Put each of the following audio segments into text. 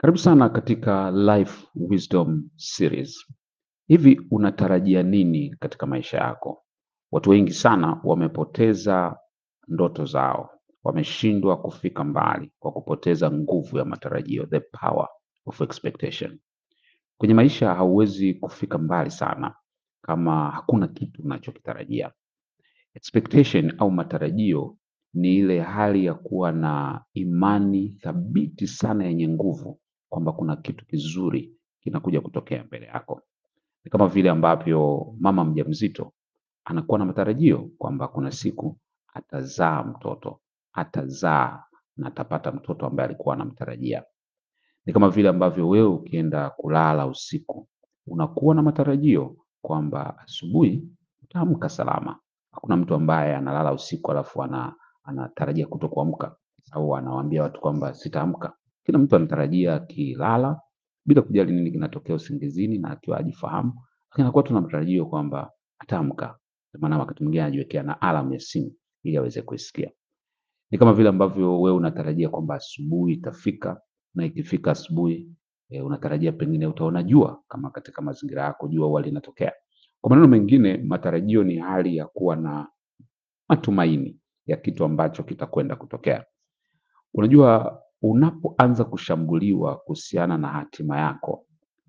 Karibu sana katika Life Wisdom Series. Hivi unatarajia nini katika maisha yako? Watu wengi sana wamepoteza ndoto zao, wameshindwa kufika mbali kwa kupoteza nguvu ya matarajio, the power of expectation. Kwenye maisha hauwezi kufika mbali sana kama hakuna kitu unachokitarajia. Expectation au matarajio ni ile hali ya kuwa na imani thabiti sana yenye nguvu kwamba kuna kitu kizuri kinakuja kutokea mbele yako. Ni kama vile ambavyo mama mjamzito anakuwa na matarajio kwamba kuna siku atazaa mtoto, atazaa na atapata mtoto ambaye alikuwa anamtarajia. Ni kama vile ambavyo wewe ukienda kulala usiku unakuwa na matarajio kwamba asubuhi utaamka salama. Hakuna mtu ambaye analala usiku alafu ana, anatarajia kuto kuamka au anawaambia watu kwamba sitaamka. Kila mtu anatarajia akilala bila kujali nini kinatokea usingizini na akiwa ajifahamu, lakini anakuwa tu na matarajio kwamba ataamka. Ndio maana wakati mwingine anajiwekea na alarm ya simu ili aweze kuisikia. Ni kama vile ambavyo wewe unatarajia kwamba asubuhi itafika na ikifika asubuhi e, unatarajia pengine utaona jua kama katika mazingira yako jua huwa linatokea. Kwa maneno mengine, matarajio ni hali ya kuwa na matumaini ya kitu ambacho kitakwenda kutokea. Unajua, unapoanza kushambuliwa kuhusiana na hatima yako,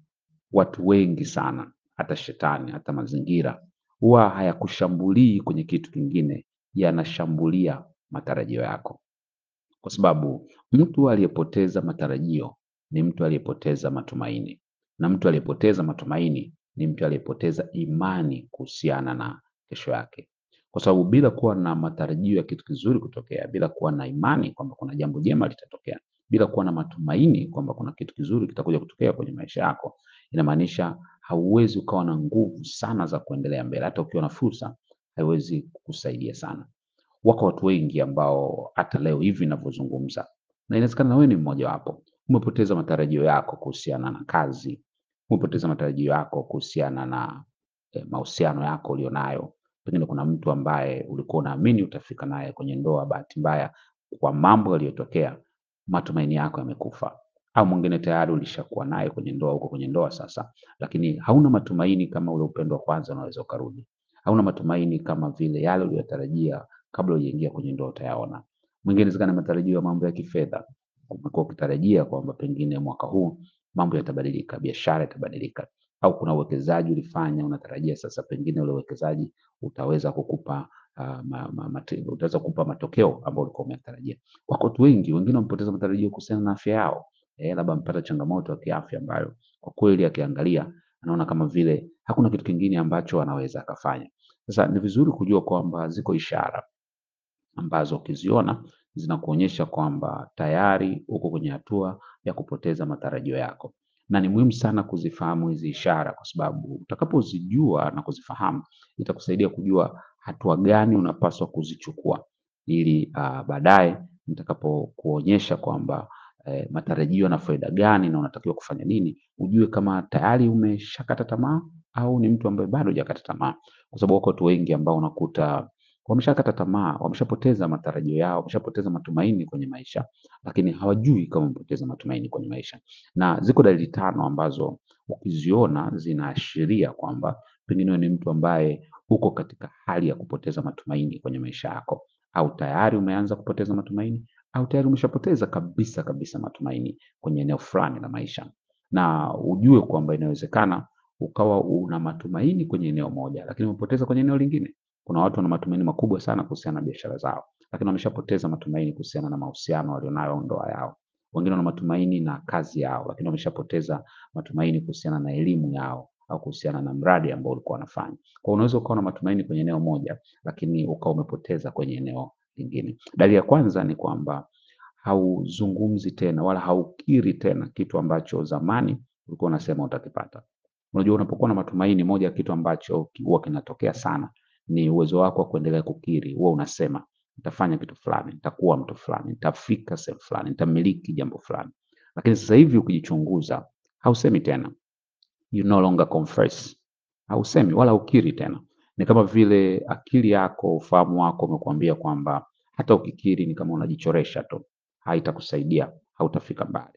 watu wengi sana, hata shetani, hata mazingira, huwa hayakushambulii kwenye kitu kingine, yanashambulia matarajio yako, kwa sababu mtu aliyepoteza matarajio ni mtu aliyepoteza matumaini, na mtu aliyepoteza matumaini ni mtu aliyepoteza imani kuhusiana na kesho yake, kwa sababu bila kuwa na matarajio ya kitu kizuri kutokea, bila kuwa na imani kwamba kuna jambo jema litatokea, bila kuwa na matumaini kwamba kuna kitu kizuri kitakuja kutokea kwenye maisha yako, inamaanisha hauwezi ukawa na nguvu sana za kuendelea mbele. Hata ukiwa na fursa, haiwezi kukusaidia sana. Wako watu wengi ambao hata leo hivi ninavyozungumza, na inawezekana na wewe ni mmoja wapo, umepoteza matarajio yako kuhusiana na kazi, umepoteza matarajio yako kuhusiana na eh, mahusiano yako ulionayo. Pengine kuna mtu ambaye ulikuwa unaamini utafika naye kwenye ndoa, bahati mbaya kwa mambo yaliyotokea, matumaini yako yamekufa. Au mwingine tayari ulishakuwa naye kwenye ndoa, uko kwenye ndoa sasa, lakini hauna matumaini kama ule upendo wa kwanza unaweza ukarudi. Hauna matumaini kama vile yale uliyotarajia kabla hujaingia kwenye ndoa utayaona. Mwingine inawezekana matarajio ya mambo ya kifedha, umekuwa ukitarajia kwamba pengine mwaka huu mambo yatabadilika, biashara itabadilika, au kuna uwekezaji ulifanya, unatarajia sasa pengine ule uwekezaji utaweza kukupa uh, ma, ma, mate, utaweza kukupa matokeo ambayo ulikuwa umetarajia. Wako watu wengi, wengine wamepoteza matarajio kuhusiana na afya yao, eh, labda amepata changamoto ya kiafya ambayo kwa kweli akiangalia anaona kama vile hakuna kitu kingine ambacho anaweza akafanya. Sasa ni vizuri kujua kwamba ziko ishara ambazo ukiziona zinakuonyesha kwamba tayari uko kwenye hatua ya kupoteza matarajio yako, na ni muhimu sana kuzifahamu hizi ishara, kwa sababu utakapozijua na kuzifahamu itakusaidia kujua hatua gani unapaswa kuzichukua, ili uh, baadaye nitakapokuonyesha kwamba eh, matarajio yana faida gani na unatakiwa kufanya nini, ujue kama tayari umeshakata tamaa au ni mtu ambaye bado hujakata tamaa, kwa sababu wako watu wengi ambao unakuta wameshakata tamaa, wameshapoteza matarajio yao, wameshapoteza matumaini kwenye maisha, lakini hawajui kama wamepoteza matumaini kwenye maisha. Na ziko dalili tano ambazo ukiziona zinaashiria kwamba pengine wewe ni mtu ambaye uko katika hali ya kupoteza matumaini kwenye maisha yako, au tayari umeanza kupoteza matumaini, au tayari umeshapoteza kabisa kabisa matumaini kwenye eneo fulani la maisha, na ujue kwamba inawezekana ukawa una matumaini kwenye eneo moja, lakini umepoteza kwenye eneo lingine. Kuna watu wana matumaini makubwa sana kuhusiana na biashara zao, lakini wameshapoteza matumaini kuhusiana na mahusiano walionayo au ndoa yao. Wengine wana matumaini na kazi yao, lakini wameshapoteza matumaini kuhusiana na elimu yao au kuhusiana na mradi ambao ulikuwa wanafanya. Kwa hiyo unaweza ukawa na matumaini kwenye eneo moja, lakini ukawa umepoteza kwenye eneo lingine. Dalili ya kwanza ni kwamba hauzungumzi tena wala haukiri tena kitu ambacho zamani ulikuwa unasema utakipata. Unajua, unapokuwa na matumaini, moja ya kitu ambacho huwa kinatokea sana ni uwezo wako wa kuendelea kukiri. Huwa unasema nitafanya kitu fulani, nitakuwa mtu fulani, nitafika sehemu fulani, nitamiliki jambo fulani. Lakini sasa hivi ukijichunguza, hausemi tena, you no longer confess, hausemi wala ukiri tena. Ni kama vile akili yako, ufahamu wako umekuambia kwamba hata ukikiri ni kama unajichoresha tu, haitakusaidia, hautafika mbali.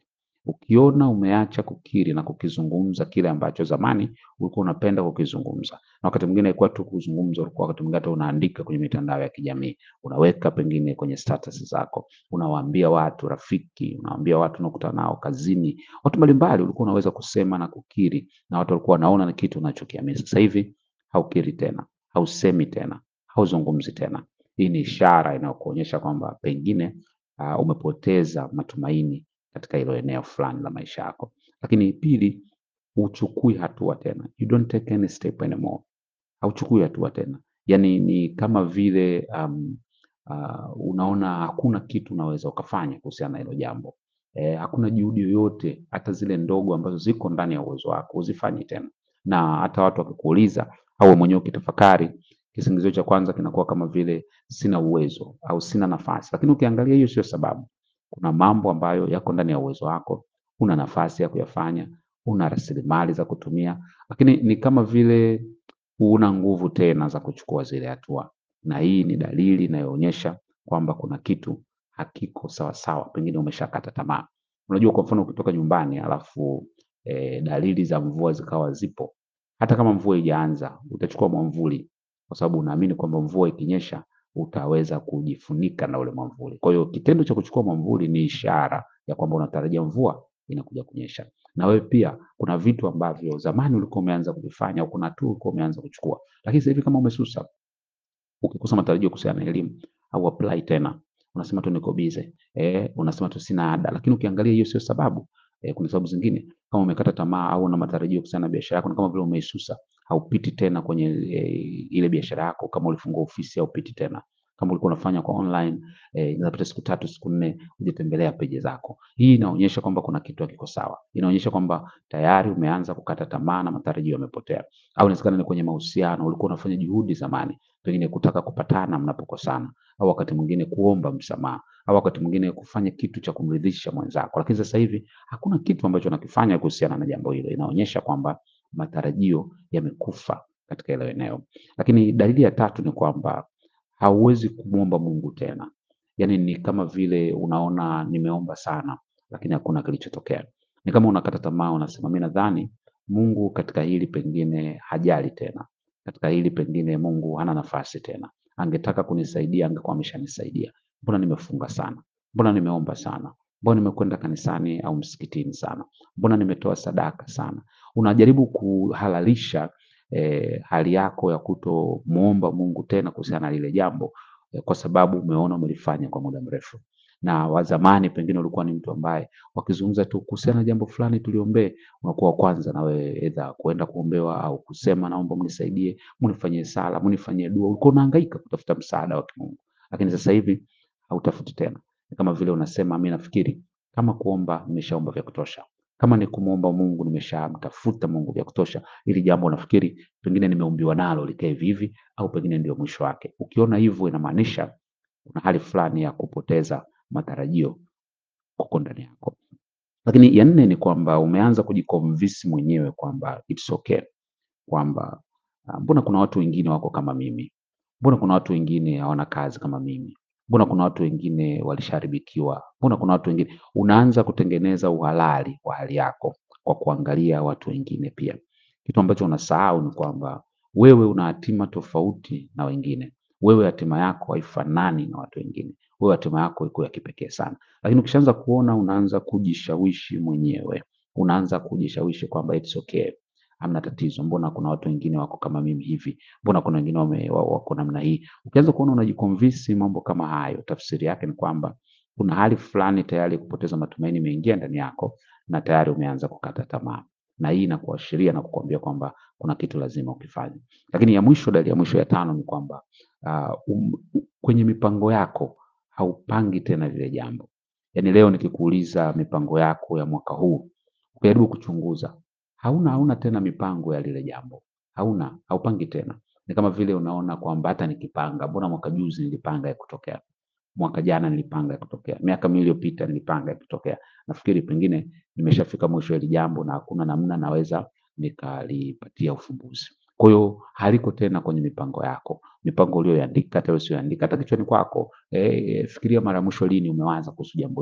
Ukiona umeacha kukiri na kukizungumza kile ambacho zamani ulikuwa unapenda kukizungumza, na wakati mwingine haikuwa tu kuzungumza, ulikuwa wakati mwingine hata unaandika kwenye mitandao ya kijamii, unaweka pengine kwenye status zako, unawaambia watu, rafiki, unawaambia watu unaokutana nao kazini, watu mbalimbali, ulikuwa unaweza kusema na kukiri, na watu walikuwa wanaona ni kitu unachokiamini. Sasa hivi haukiri tena, hausemi tena, hauzungumzi tena. Hii ni ishara inayokuonyesha kwamba pengine uh, umepoteza matumaini katika hilo eneo fulani la maisha yako. Lakini pili, huchukui hatua tena, you don't take any step anymore, hauchukui hatua tena. Yani ni kama vile um, uh, unaona hakuna kitu unaweza ukafanya kuhusiana na hilo jambo eh, hakuna juhudi yoyote, hata zile ndogo ambazo ziko ndani ya uwezo wako uzifanyi tena, na hata watu wakikuuliza au wewe mwenyewe ukitafakari, kisingizio cha kwanza kinakuwa kama vile sina uwezo au sina nafasi, lakini ukiangalia hiyo sio sababu. Kuna mambo ambayo yako ndani ya uwezo wako, una nafasi ya kuyafanya, una rasilimali za kutumia, lakini ni kama vile huna nguvu tena za kuchukua zile hatua, na hii ni dalili inayoonyesha kwamba kuna kitu hakiko sawa sawa, pengine umeshakata tamaa. Unajua, kwa mfano ukitoka nyumbani alafu e, dalili za mvua zikawa zipo, hata kama mvua haijaanza utachukua mwamvuli, kwa sababu unaamini kwamba mvua ikinyesha utaweza kujifunika na ule mwamvuli. Kwa hiyo kitendo cha kuchukua mwamvuli ni ishara ya kwamba unatarajia mvua inakuja kunyesha. Na wewe pia kuna vitu ambavyo zamani ulikuwa umeanza kuvifanya au kuna hatua ulikuwa umeanza kuchukua, lakini sasa hivi kama umesusa, ukikosa matarajio kuhusiana na elimu au apply tena, unasema tu niko busy, eh, unasema tu sina ada, lakini ukiangalia hiyo sio sababu. Eh, kuna sababu zingine kama umekata tamaa au una matarajio kuhusiana na biashara yako, ni kama vile umeisusa, haupiti tena kwenye eh, ile biashara yako. Kama ulifungua ofisi haupiti tena kama ulikuwa unafanya kwa online eh, inapita siku tatu siku nne hujatembelea peji zako. Hii inaonyesha kwamba kuna kitu hakiko sawa, inaonyesha kwamba tayari umeanza kukata tamaa na matarajio yamepotea. Au inawezekana ni kwenye mahusiano, ulikuwa unafanya juhudi zamani, pengine kutaka kupatana mnapokosana, au wakati mwingine kuomba msamaha, au wakati mwingine kufanya kitu cha kumridhisha mwenzako, lakini sasa hivi hakuna kitu ambacho unakifanya kuhusiana na jambo hilo. Inaonyesha kwamba matarajio yamekufa katika hilo eneo. Lakini dalili ya tatu ni kwamba hauwezi kumwomba Mungu tena. Yaani ni kama vile unaona nimeomba sana, lakini hakuna kilichotokea. Ni kama unakata tamaa, unasema mimi nadhani Mungu katika hili pengine hajali tena, katika hili pengine Mungu hana nafasi tena, angetaka kunisaidia angekuwa ameshanisaidia. Mbona nimefunga sana? Mbona nimeomba sana? Mbona nimekwenda kanisani au msikitini sana? Mbona nimetoa sadaka sana? Unajaribu kuhalalisha eh, hali yako ya kutomuomba Mungu tena kuhusiana na lile jambo eh, kwa sababu umeona umelifanya kwa muda mrefu. Na wa zamani pengine ulikuwa ni mtu ambaye wakizungumza tu kuhusiana na jambo fulani tuliombee, unakuwa wa kwanza na wewe edha kuenda kuombewa au kusema naomba mnisaidie, mnifanyie sala, mnifanyie dua. Ulikuwa unahangaika kutafuta msaada wa kimungu, lakini sasa hivi hautafuti tena. Ni kama vile unasema mimi nafikiri kama kuomba nimeshaomba vya kutosha kama ni kumwomba Mungu nimeshamtafuta Mungu vya kutosha, ili jambo nafikiri pengine nimeumbiwa nalo likae hivi hivi, au pengine ndio mwisho wake. Ukiona hivyo, inamaanisha kuna hali fulani ya kupoteza matarajio kuko ndani yako. Lakini ya nne ni kwamba umeanza kujiconvince mwenyewe kwamba it's okay, kwamba ah, mbona kuna watu wengine wako kama mimi, mbona kuna watu wengine hawana kazi kama mimi, mbona kuna watu wengine walishaharibikiwa, mbona kuna watu wengine. Unaanza kutengeneza uhalali wa hali yako kwa kuangalia watu wengine pia. Kitu ambacho unasahau ni kwamba wewe una hatima tofauti na wengine. Wewe hatima yako haifanani na watu wengine. Wewe hatima yako iko ya kipekee sana. Lakini ukishaanza kuona, unaanza kujishawishi mwenyewe, unaanza kujishawishi kwamba it's okay, hamna tatizo, mbona kuna watu wengine wako kama mimi hivi, mbona kuna wengine wame- wa- wako namna hii. Ukianza kuona unajiconvince mambo kama hayo, tafsiri yake ni kwamba kuna hali fulani tayari ya kupoteza matumaini imeingia ndani yako na tayari umeanza kukata tamaa, na hii inakuashiria na kukuambia kwamba kuna kitu lazima ukifanye. Lakini ya mwisho, dalili ya mwisho ya tano ni kwamba uh, um, kwenye mipango yako haupangi tena lile jambo. Yaani leo nikikuuliza mipango yako ya mwaka huu, ukijaribu kuchunguza, hauna hauna tena mipango ya lile jambo, hauna haupangi tena. Ni kama vile unaona kwamba hata nikipanga, mbona mwaka juzi nilipanga ya kutokea, mwaka jana nilipanga ya kutokea, miaka miwili iliyopita nilipanga ya kutokea. Nafikiri pengine nimeshafika mwisho wa hili jambo na hakuna namna naweza nikalipatia ufumbuzi. Kwa hiyo haliko tena kwenye mipango yako, mipango uliyoiandika hata usiyoandika, hata kichwani kwako. Eh, fikiria mara ya mwisho lini umewaza kuhusu jambo hilo,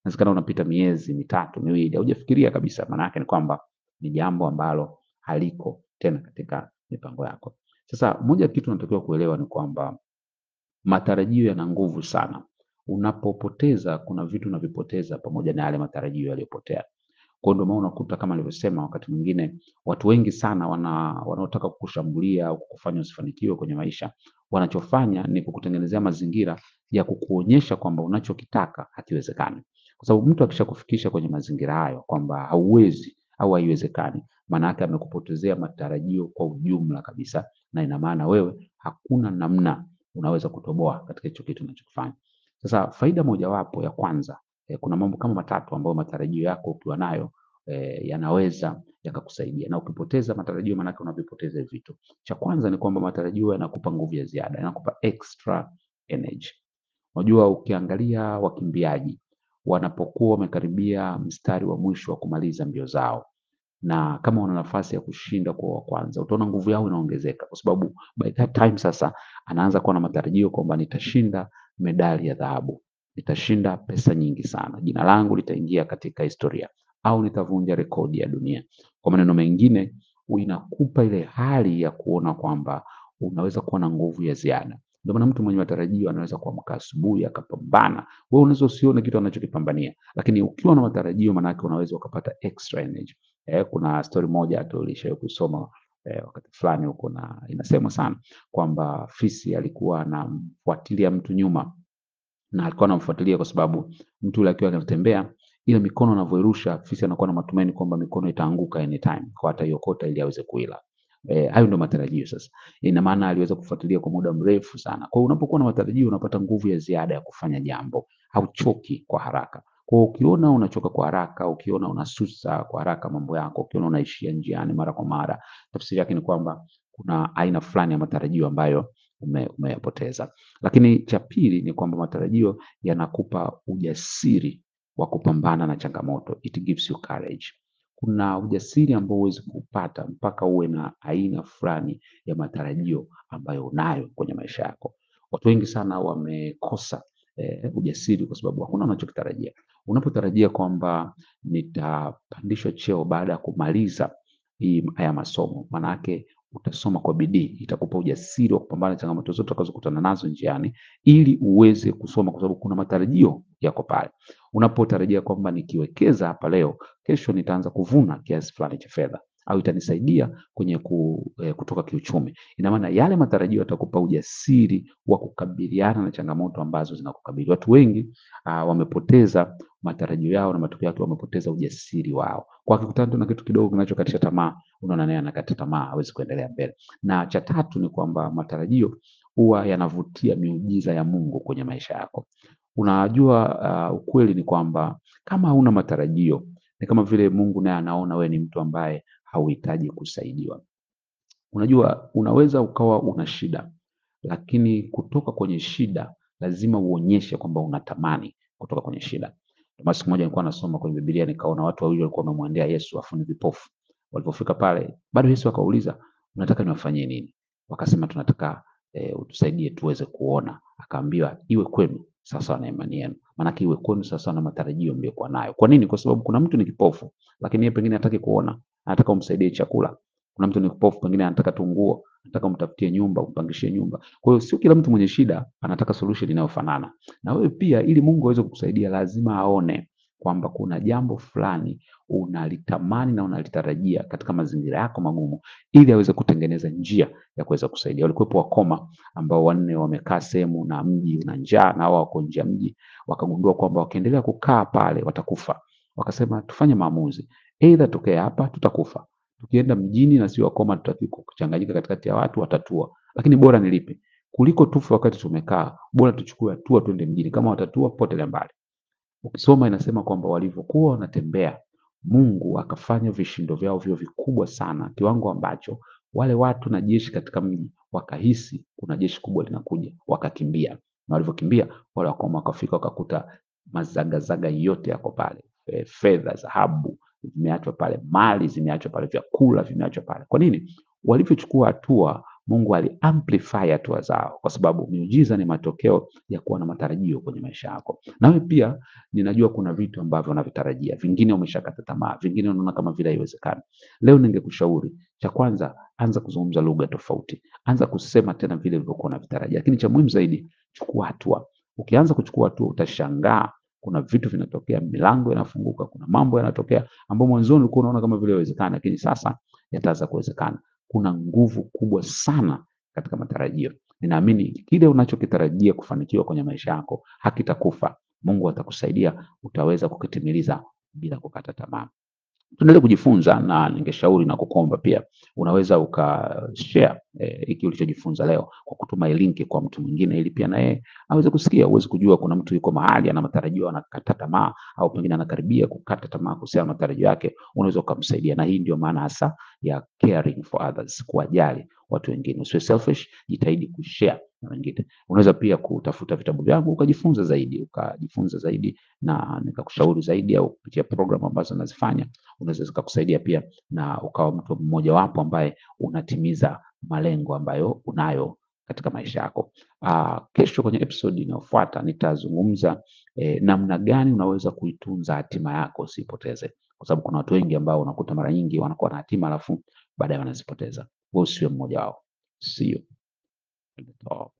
Inawezekana unapita miezi mitatu miwili, haujafikiria kabisa. Maana yake ni kwamba ni jambo ambalo haliko tena katika mipango yako. Sasa moja ya kitu unatakiwa kuelewa ni kwamba matarajio yana nguvu sana. Unapopoteza, kuna vitu unavipoteza pamoja na yale matarajio yaliyopotea. Kwa hiyo ndio maana unakuta kama nilivyosema, wakati mwingine watu wengi sana wana wanaotaka kukushambulia au kukufanya usifanikiwe kwenye maisha, wanachofanya ni kukutengenezea mazingira ya kukuonyesha kwamba unachokitaka hakiwezekani. Kwa sababu mtu akishakufikisha kwenye mazingira hayo kwamba hauwezi au haiwezekani, maana yake amekupotezea matarajio kwa ujumla kabisa, na ina maana wewe hakuna namna unaweza kutoboa katika hicho kitu unachokifanya. Sasa faida mojawapo ya kwanza eh, kuna mambo kama matatu ambayo matarajio yako ukiwa nayo eh, yanaweza yakakusaidia, na ukipoteza matarajio, maanake unavipoteza hivi vitu. Cha kwanza ni kwamba matarajio yanakupa nguvu ya ziada, yanakupa extra energy. Unajua, ukiangalia wakimbiaji wanapokuwa wamekaribia mstari wa mwisho wa kumaliza mbio zao, na kama wana nafasi ya kushinda kwa wa kwanza, utaona nguvu yao inaongezeka, kwa sababu by that time sasa anaanza kuwa na matarajio kwamba nitashinda medali ya dhahabu, nitashinda pesa nyingi sana, jina langu litaingia katika historia, au nitavunja rekodi ya dunia. Kwa maneno mengine, inakupa ile hali ya kuona kwamba unaweza kuwa na nguvu ya ziada. Ndio maana mtu mwenye matarajio anaweza kuamka asubuhi akapambana. Wewe unaweza usione kitu anachokipambania, lakini ukiwa na matarajio, maana yake unaweza ukapata extra energy. Eh, kuna story moja tulishawahi kusoma eh, wakati fulani huko, na inasemwa sana kwamba fisi alikuwa anamfuatilia mtu nyuma, na alikuwa anamfuatilia kwa sababu mtu yule akiwa anatembea, ile mikono anavyoirusha, fisi anakuwa na matumaini kwamba mikono itaanguka anytime, kwa ataiokota ili aweze kuila. Eh, hayo ndio matarajio sasa. Ina maana aliweza kufuatilia kwa muda mrefu sana. Kwa hiyo unapokuwa na matarajio unapata nguvu ya ziada ya kufanya jambo, hauchoki kwa haraka. Kwa hiyo ukiona unachoka kwa haraka, ukiona unasusa kwa haraka mambo yako, ukiona unaishia njiani mara kwa mara, tafsiri yake ni kwamba kuna aina fulani ya matarajio ambayo ume, umeyapoteza. Lakini cha pili ni kwamba matarajio yanakupa ujasiri wa kupambana na changamoto. It gives you courage. Kuna ujasiri ambao huwezi kupata mpaka uwe na aina fulani ya matarajio ambayo unayo kwenye maisha yako. Watu wengi sana wamekosa eh, ujasiri kwa sababu hakuna unachokitarajia. Unapotarajia kwamba nitapandishwa cheo baada ya kumaliza hii haya masomo, maana yake utasoma kwa bidii, itakupa ujasiri wa kupambana na changamoto zote utakazokutana nazo njiani, ili uweze kusoma, kwa sababu kuna matarajio yako pale. Unapotarajia kwamba nikiwekeza hapa leo, kesho nitaanza kuvuna kiasi fulani cha fedha au itanisaidia kwenye ku, eh, kutoka kiuchumi. Ina maana yale matarajio yatakupa ujasiri wa kukabiliana na changamoto ambazo zinakukabili. Watu wengi uh, wamepoteza matarajio yao na matokeo yake wamepoteza ujasiri wao. Kwa akikutana tu na kitu kidogo kinachokatisha tamaa, unaona naye anakata tamaa, hawezi kuendelea mbele. Na cha tatu ni kwamba matarajio huwa yanavutia miujiza ya Mungu kwenye maisha yako. Unajua, uh, ukweli ni kwamba kama hauna matarajio ni kama vile Mungu naye anaona wewe ni mtu ambaye hauhitaji kusaidiwa. Unajua, unaweza ukawa una shida, lakini kutoka kwenye shida lazima uonyeshe kwamba unatamani kutoka kwenye shida. Ndio maana siku moja nilikuwa nasoma kwenye Biblia nikaona watu wawili walikuwa wamemwendea Yesu afu ni vipofu. Walipofika pale, bado Yesu akauliza, unataka niwafanyie nini? Wakasema tunataka e, utusaidie tuweze kuona. Akaambiwa iwe kwenu sawasawa na imani yenu. Maanake iwe kwenu sawasawa na matarajio mliokuwa nayo. Kwa nini? Kwa sababu kuna mtu ni kipofu, lakini yeye pengine hataki kuona, anataka umsaidie chakula. Kuna mtu ni kipofu, pengine anataka tu nguo, anataka umtafutie nyumba, umpangishie nyumba. Kwa hiyo sio kila mtu mwenye shida anataka solution inayofanana. Na wewe pia, ili Mungu aweze kukusaidia, lazima aone kwamba kuna jambo fulani unalitamani na unalitarajia katika mazingira yako magumu, ili aweze kutengeneza njia ya kuweza kusaidia. Walikuwepo wakoma ambao wanne wamekaa sehemu na mji una njaa na wao wako nje ya mji, wakagundua kwamba wakiendelea kukaa pale watakufa. Wakasema tufanye maamuzi, aidha tukae hapa tutakufa, tukienda mjini na sio wakoma tutaki kuchanganyika katikati ya watu watatua, lakini bora nilipe kuliko tufe wakati tumekaa, bora tuchukue hatua twende mjini. Kama watatua potelea mbali. Ukisoma inasema kwamba walivyokuwa wanatembea, Mungu akafanya vishindo vyao vio vikubwa sana, kiwango ambacho wale watu na jeshi katika mji wakahisi kuna jeshi kubwa linakuja, wakakimbia. Na walivyokimbia wale wakoma wakafika, wakakuta mazagazaga yote yako pale, e, fedha, dhahabu zimeachwa pale, mali zimeachwa pale, vyakula vimeachwa pale. Kwa nini? Walivyochukua hatua Mungu aliamplify hatua zao, kwa sababu miujiza ni matokeo ya kuwa na matarajio kwenye maisha yako. Nawe pia ninajua kuna vitu ambavyo unavitarajia, vingine umeshakata tamaa, vingine unaona kama vile haiwezekani. Leo ningekushauri cha kwanza, anza kuzungumza lugha tofauti, anza kusema tena vile ulivyokuwa unavitarajia, lakini cha muhimu zaidi, chukua hatua. Ukianza kuchukua hatua, utashangaa kuna vitu vinatokea, milango inafunguka, kuna mambo yanatokea ambayo mwanzoni ulikuwa unaona kama vile haiwezekani, lakini sasa yataanza kuwezekana. Kuna nguvu kubwa sana katika matarajio. Ninaamini kile unachokitarajia kufanikiwa kwenye maisha yako hakitakufa. Mungu atakusaidia, utaweza kukitimiliza bila kukata tamaa. Tuendelee kujifunza na ningeshauri na kukomba pia, unaweza ukashare eh, hiki ulichojifunza leo kwa kutuma hii linki kwa mtu mwingine, ili pia na yeye aweze kusikia. Huwezi kujua, kuna mtu yuko mahali ana matarajio anakata tamaa, au pengine anakaribia kukata tamaa kuhusiana na matarajio yake, unaweza ukamsaidia. Na hii ndio maana hasa ya caring for others, kuwajali watu wengine. Usiwe selfish, jitahidi kushare na wengine. Unaweza pia kutafuta vitabu vyangu ukajifunza zaidi, ukajifunza zaidi na nikakushauri zaidi, au kupitia programu ambazo nazifanya unaweza zikakusaidia pia na ukawa mtu mmoja wapo ambaye unatimiza malengo ambayo unayo katika maisha yako. Uh, kesho kwenye episode inayofuata nitazungumza eh, namna gani unaweza kuitunza hatima yako usipoteze, kwa sababu kuna watu wengi ambao unakuta mara nyingi wanakuwa na hatima alafu baadaye wanazipoteza. Wewe usiwe mmoja wao. See you. at the top.